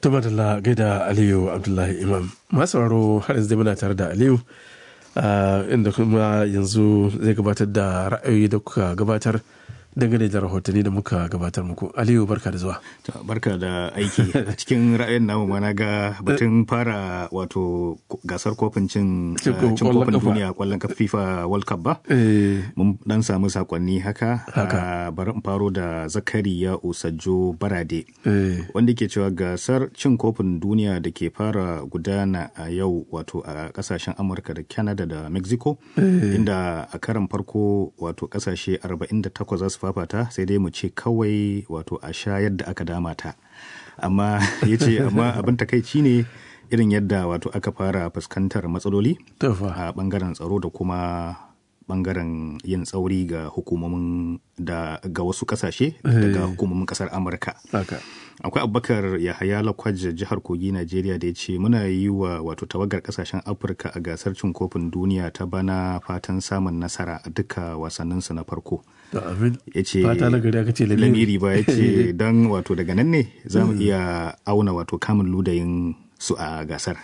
Tuma da gaida Aliyu Abdullahi Imam. Masu sauraro har yanzu dai muna tare da Aliyu inda kuma yanzu zai gabatar da ra'ayoyi da kuka gabatar dangane da rahotanni da muka gabatar muku. Aliyu barka da zuwa. Barka da aiki a cikin ra'ayin namu mana ga batun fara wato gasar kofin cin kofin duniya kwallon kafa FIFA World Cup ba. Mun dan samu sakonni haka. Bari in faro da Zakariya Usajjo Barade. Wanda ke cewa gasar cin kofin duniya da ke fara gudana a yau wato a kasashen Amurka da Canada da Mexico. Inda a karan farko wato kasashe 48 za su fafata sai dai mu ce kawai wato a sha yadda aka dama ta amma ya ce amma abin takaici ne irin yadda wato aka fara fuskantar matsaloli a bangaren tsaro da kuma bangaren yin tsauri ga hukumomin da ga wasu kasashe daga hukumomin kasar amurka akwai abubakar yahaya lakwaje jihar kogi najeriya da ya ce muna yi wa wato tawagar kasashen afirka a gasar cin kofin duniya ta bana fatan samun nasara a duka wasanninsu na farko ya ce lamiri ba ya ce don wato daga nan ne za mu iya auna wato kamun ludayin su a gasar.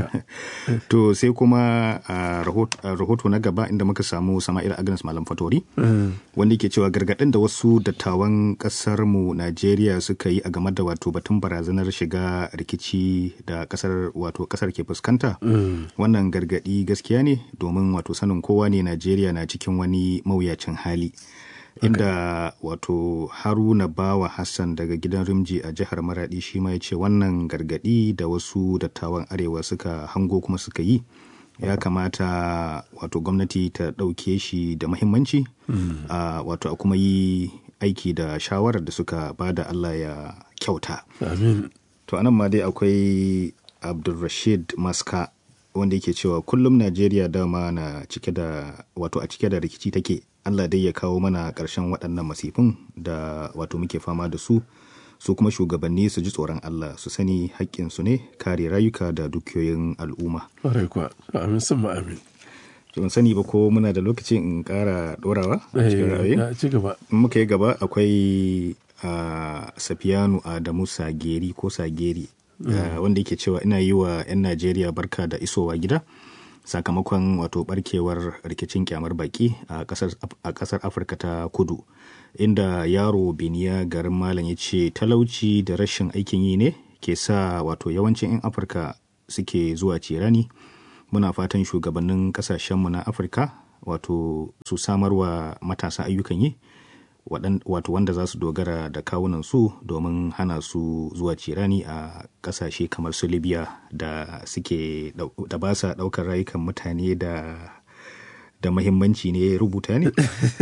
to sai kuma a rahoto na gaba inda muka samu Sama'il Agnes Malam Fatori wanda ke cewa gargaɗin da wasu dattawan ƙasar mu Najeriya suka yi a game da wato batun barazanar shiga rikici da ƙasar wato ƙasar ke fuskanta wannan gargaɗi gaskiya ne domin wato sanin kowa ne Najeriya na cikin wani mawuyacin hali. inda wato haruna bawa hassan daga gidan rimji a jihar maradi shi ma ya ce wannan gargadi da wasu dattawan arewa suka hango kuma suka yi ya kamata wato gwamnati ta ɗauke shi da mahimmanci mm. uh, wato a kuma yi aiki da shawarar da suka bada allah ya kyauta Amin. to anan ma dai akwai abdulrashid maska wanda yake cewa kullum najeriya dama na cike da wato a cike da rikici take Allah dai ya kawo mana ƙarshen waɗannan masifin da wato muke fama da su su kuma shugabanni su ji tsoron Allah su sani haƙƙinsu ne kare rayuka da dukiyoyin al'umma. Ƙwarai kuwa, amin sun amin. Ban sani ba ko muna da lokacin in ƙara ɗorawa a cikin ra'ayi? ci gaba. In muka yi gaba akwai Safiyanu Adamu Sageri ko Sageri wanda yake cewa ina yi wa 'yan Najeriya barka da isowa gida. sakamakon wato barkewar rikicin kyamar baki a kasar afirka ta kudu inda yaro biniya garin malam ya ce talauci da rashin aikin yi ne ke sa wato yawancin 'yan afirka suke zuwa cirani muna fatan shugabannin kasashenmu na afirka wato su samarwa matasa ayyukan yi wato wanda za su dogara da kawunan su domin hana su zuwa cirani a kasashe kamar su libya da suke da ba sa daukar rayukan mutane da da mahimmanci ne rubuta ne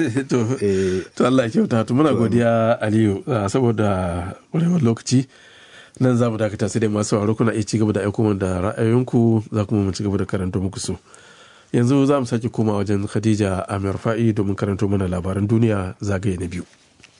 to Allah ya kyauta to muna godiya Aliyu saboda ƙwarewar lokaci nan za mu dakata sai dai masu sauraro kuna iya ci gaba da aiko da ra'ayoyinku za kuma mu ci gaba da karanta muku su yanzu za mu sake koma wajen khadija amir fa'i domin karanto mana labaran duniya zagaye na biyu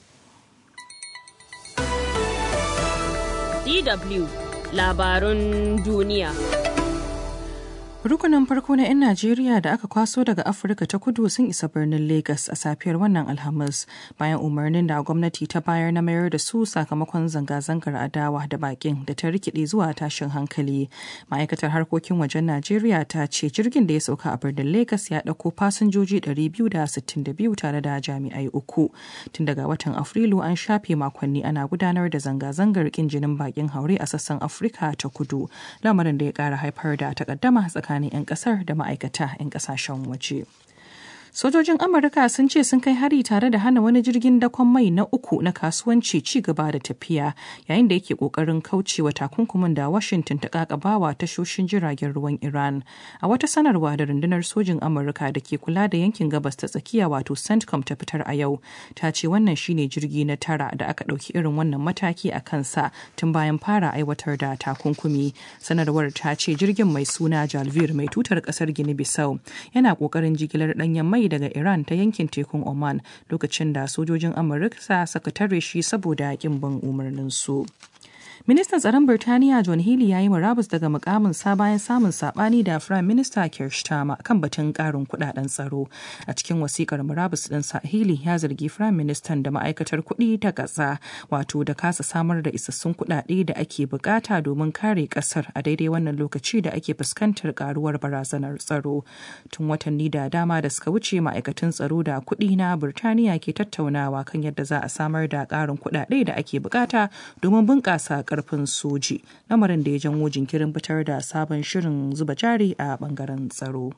dw labarun duniya Rukunin farko na 'yan Najeriya da aka kwaso daga Afirka ta kudu sun isa birnin Legas a safiyar wannan Alhamis bayan umarnin da gwamnati ta bayar na mayar da su sakamakon zanga-zangar adawa da bakin da ta rikide zuwa tashin hankali. Ma'aikatar harkokin wajen Najeriya ta ce jirgin da ya sauka a birnin Legas ya ɗauko fasinjoji 262 tare da jami'ai uku. Tun daga watan Afrilu an shafe makonni ana gudanar da zanga-zangar kin jinin bakin haure a sassan Afirka ta kudu, lamarin da ya ƙara haifar da takaddama tsakanin tsakanin 'yan kasar da ma'aikata 'yan kasashen waje. Sojojin Amurka sun ce sun kai hari tare da hana wani jirgin dakon mai na uku na kasuwanci ci gaba da tafiya yayin da yake kokarin kaucewa takunkumin da Washington ta kakabawa tashoshin jiragen ruwan Iran. A wata sanarwa da rundunar sojin Amurka da ke kula da yankin gabas ta tsakiya wato CENTCOM ta fitar a yau ta ce wannan shine jirgi na tara da aka ɗauki irin wannan mataki a kansa tun bayan fara aiwatar da takunkumi. Sanarwar ta ce jirgin mai suna Jalvir mai tutar ƙasar Gini Bissau yana ƙoƙarin jigilar ɗanyen mai mai daga Iran ta yankin tekun Oman lokacin da sojojin Amurka suka tare shi saboda kin bin umarnin su. Ministan tsaron Birtaniya John Healey ya yi murabus daga mukamin sa bayan samun sabani da Prime Minister Keir Starmer kan batun karin kudaden tsaro. A cikin wasikar murabus ɗinsa Healey ya zargi Prime Minister da ma'aikatar kuɗi ta ƙasa wato da kasa samar da isassun kuɗaɗe da ake bukata domin kare ƙasar a daidai wannan lokaci da ake fuskantar karuwar barazanar tsaro. Tun watanni da dama da suka wuce ma'aikatan tsaro da kuɗi na Birtaniya ke tattaunawa kan yadda za a samar da ƙarin kuɗaɗe da ake bukata domin bunƙasa karfin soji lamarin da ya janwo jinkirin fitar da sabon shirin zuba jari a bangaren tsaro.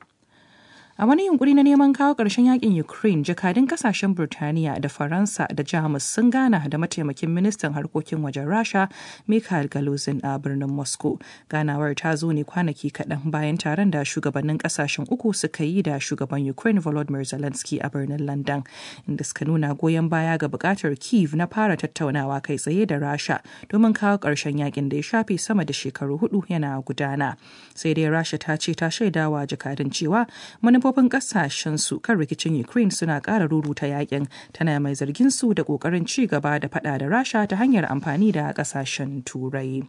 A wani yunkuri na neman kawo ƙarshen yakin Ukraine, jakadun kasashen Burtaniya da Faransa da Jamus sun gana da mataimakin ministan harkokin wajen Rasha, Mikhail Galuzin a birnin Moscow. Ganawar ta zo ne kwanaki kaɗan bayan taron da shugabannin kasashen uku suka yi da shugaban Ukraine Volodymyr Zelensky a birnin London, inda suka nuna goyon baya ga buƙatar Kiev na fara tattaunawa kai tsaye da Rasha domin kawo ƙarshen yakin da ya shafe sama da shekaru hudu yana gudana. Sai dai Rasha ta ce ta shaidawa jakadun cewa manufofin kasashen su kan rikicin Ukraine suna ƙara ruruta yakin tana mai zargin su da ƙoƙarin ci gaba da fada da Rasha ta hanyar amfani da kasashen Turai.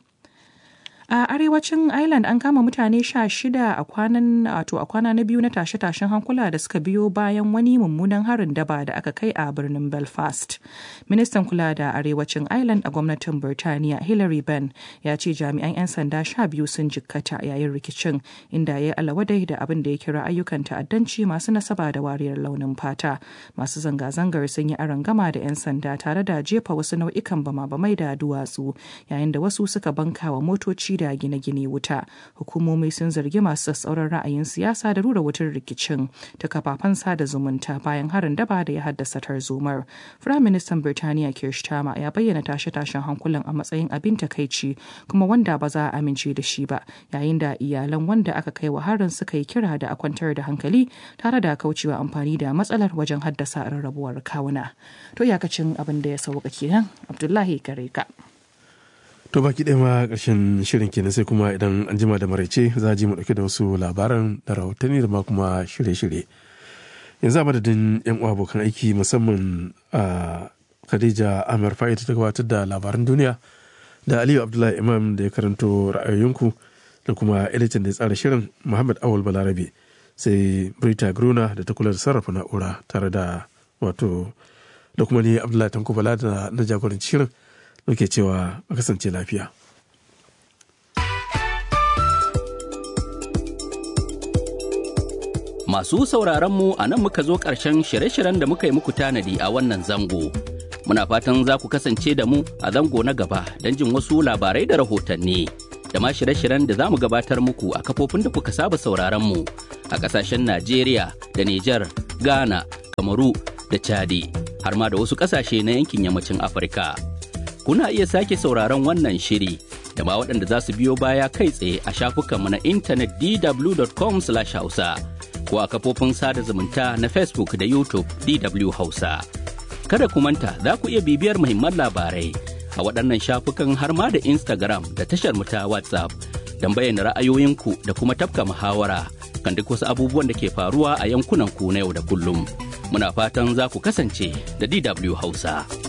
A arewacin Ireland an kama mutane sha shida a kwanan wato a kwana na biyu na tashe-tashen hankula da suka biyo bayan wani mummunan harin daba da aka kai a birnin Belfast. Ministan kula da arewacin Ireland a gwamnatin Birtaniya Hilary Benn ya ce jami'an 'yan sanda sha biyu sun jikkata yayin rikicin inda ya yi alawadai da abin da ya kira ayyukan ta'addanci masu nasaba da wariyar launin fata. Masu zanga-zangar sun yi arangama da 'yan sanda tare da jefa wasu nau'ikan bama-bamai da duwatsu yayin da wasu suka banka wa motoci da gine-gine wuta hukumomi sun zargi masu sassauran ra'ayin siyasa da rura wutar rikicin ta kafafen sada zumunta bayan harin daba da ya haddasa tarzomar firaministan birtaniya keir starmer ya bayyana tashe-tashen hankulan a matsayin abin takaici kuma wanda ba za a amince da shi ba yayin da iyalan wanda aka kai wa harin suka yi kira da a kwantar da hankali tare da kaucewa amfani da matsalar wajen haddasa rarrabuwar kawuna to iyakacin abin da ya sauka kenan abdullahi gare ka To baki ɗaya ma ƙarshen shirin kenan sai kuma idan an jima da maraice za a ji mu ɗauke da wasu labaran da rahotanni da ma kuma shirye-shirye. Yanzu a madadin 'yan uwa abokan aiki musamman a Khadija Amir Fa'id ta gabatar da labaran duniya da Aliyu Abdullahi Imam da ya karanto ra'ayoyinku da kuma editan da ya tsara shirin Muhammad Awal Balarabe sai Brita Gruna da ta kula da sarrafa na'ura tare da wato da kuma ni Abdullahi Tanko Bala da na jagoranci shirin. muke cewa a kasance lafiya. Masu sauraronmu a nan muka zo ƙarshen shirye-shiryen da muka yi muku tanadi a wannan zango. Muna fatan za ku kasance da mu a zango na gaba don jin wasu labarai da rahotanni. Da ma shirye-shiryen da za mu gabatar muku a kafofin da kuka saba sauraronmu a ƙasashen Najeriya da Nijar, Ghana, Kamaru da Chadi, har ma da wasu ƙasashe na yankin yammacin Afirka. kuna iya sake sauraron wannan shiri da ma waɗanda za su biyo baya kai tsaye a shafukanmu na intanet dw.com hausa ko a kafofin sada zumunta na facebook da youtube dw hausa kada ku manta za ku iya bibiyar muhimman labarai a waɗannan shafukan har ma da instagram da tashar ta whatsapp don bayyana ra'ayoyinku da kuma tafka muhawara kan duk wasu abubuwan da ke faruwa a yankunan ku na yau da kullum muna fatan za ku kasance da dw hausa.